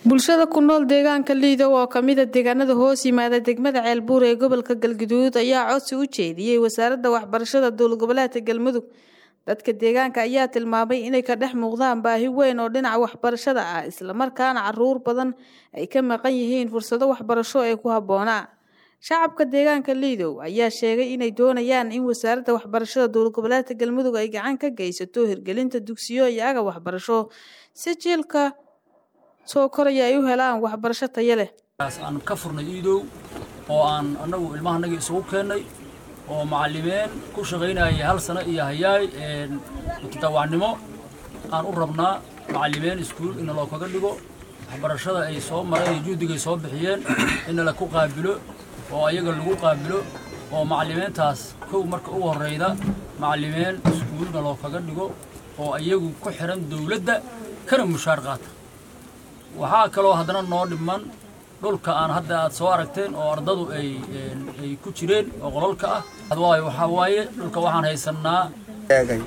bulshada ku nool deegaanka liidow oo kamida deegaanada hoos yimaada degmada ceelbuur ee gobolka galguduud ayaa codsi u jeediyey wasaaradda waxbarashada dowlad goboleedka galmudug dadka deegaanka ayaa tilmaamay inay ka dhex muuqdaan baahi weyn oo dhinaca waxbarashada ah islamarkaana caruur badan ay ka maqan yihiin fursado waxbarasho ee ku habboonaa shacabka deegaanka liidow ayaa sheegay inay doonayaan in wasaaradda waxbarashada dowlad goboleedka galmudug ay gacan ka geysato hirgelinta dugsiyo iyo aga waxbarasho si jiilka soo koraya ay u helaan waxbarasho tayo leh aan ka furnay iidow oo aan annagu ilmahanagii isugu keennay oo macallimeen ku shaqaynayay hal sano iyo hayaay mutadawacnimo aan u rabnaa macallimeen iskuul in loo kaga dhigo waxbarashada ay soo mareen iyo juhdigay soo bixiyeen in la ku qaabilo oo ayaga lagu qaabilo oo macallimeentaas kow marka ugu horrayda macallimeen iskuulna loo kaga dhigo oo iyagu ku xihan dowladda kana mushaar qaata waxaa kaloo haddana noo dhiman dhulka aan hadda aad soo aragteen oo ardadu ay ay ku jireen oo qololka ah waayo waxaa waaye dhulka waxaan haysannaa eegay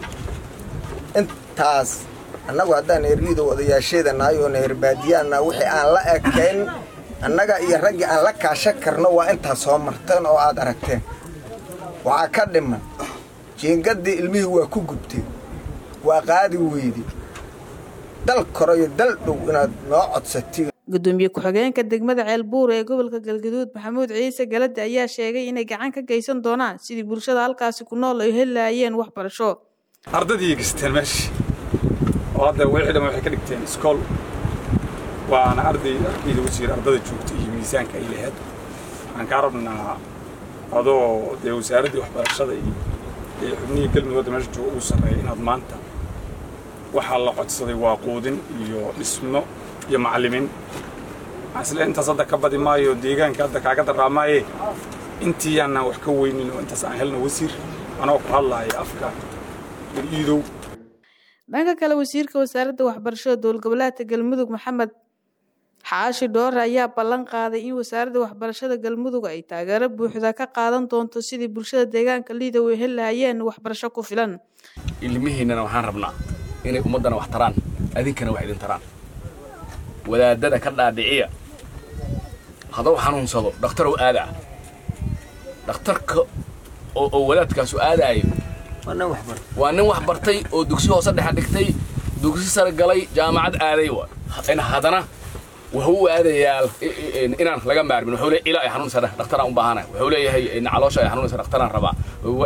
intaas annagu haddaan erliidow odayaasheedanahay oo neherbaadiyaana wixii aan la ekayn annaga iyo raggii aan la kaashan karno waa intaas soo marteen oo aad aragteen waxaa ka dhiman jiingaddii ilmihii waa ku gubteen waa qaadi weydi dal koro iyo dal dhow inaad noo codsatiin gudoomiye ku-xigeenka degmada ceelbuur ee gobolka galgaduud maxamuud ciise galade ayaa sheegay inay gacan ka geysan doonaan sidii bulshada halkaasi ku nool ay heli lahaayeen waxbarasho ardadii gesteen meesha oo hadda wixii dhan waxay ka dhigteen iskool waana arday arkayda wasiir ardada joogta iyo miisaanka ay lahayd waxaan kaa rabnaa adoo dee wasaaraddii waxbarashada iyo ee xubnihii galmudug hadda meesha jooga ugu sarreeya inaad maanta waxaa la codsaday waa quudin iyo dhismo iyo macallimiin isle intaas hadda ka badi maayo deegaanka hadda kaaga daraamaaye intii aanaan wax ka weynin oo intaas aan helno wasiir anoo ku hadlaaya afka iidow dhanka kale wasiirka wasaaradda waxbarashada dowlad goboleedka galmudug maxamed xaashi dhoore ayaa ballan qaaday in wasaaradda waxbarashada galmudug ay taageero buuxda ka qaadan doonto sidii bulshada deegaanka liidow ay heli lahaayeen waxbarasho ku filan ilmihiinnana waxaan rabnaa inay ummaddana wax taraan adinkana wax idin taraan wadaadada ka dhaadhiciya hadduu xanuunsado dhakhtarow aadaa dhakhtarka oo wadaadkaasu aadaayo waa nin wax bartay oo dugsi hoose dhexa dhigtay dugsi sare galay jaamacad aaday haddana wuxuu u aadayaa inaan laga maarmin wuxuu leeyahay ilaa ay xanuunaysa dhakhtaraan u baahana wuxuu leeyahay caloosha ay xanuunaysa dhakhtaraan rabaa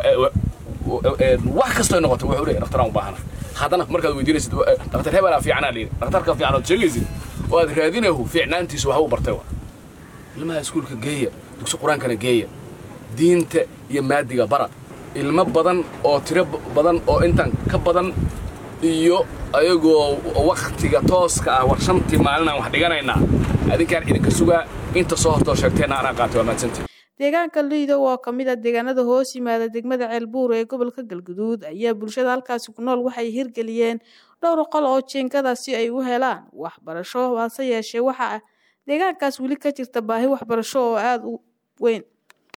wax kastoo noqoto wuxuu leeyahay dhakhtaraan u baahana haddana markaad weydiinaysid dhakhtar hebelaa fiicanaa liiri dhakhtarka fiican ood sheegaysid oo aad raadinahu fiicnaantiisu waxa u bartay wa ilmaha iskuulka geeya dugsi qur-aankana geeya diinta iyo maadiga bara ilmo badan oo tiro badan oo intan ka badan iyo ayagoo wakhtiga tooska ah war shantii maalin aan wax dhiganaynaa adinkaan idinka sugaa inta soo hortoo sheegteenna anaa qaatay waa mahadsantii deegaanka liidow oo kamid a deegaanada hoos yimaada degmada ceelbuur ee gobolka galguduud ayaa bulshada halkaasi ku nool waxay hirgeliyeen dhowr qol oo jiinkada si ay u helaan waxbarasho hase yeeshee waxaa deegaankaas weli ka jirta baahi waxbarasho oo aada u weyn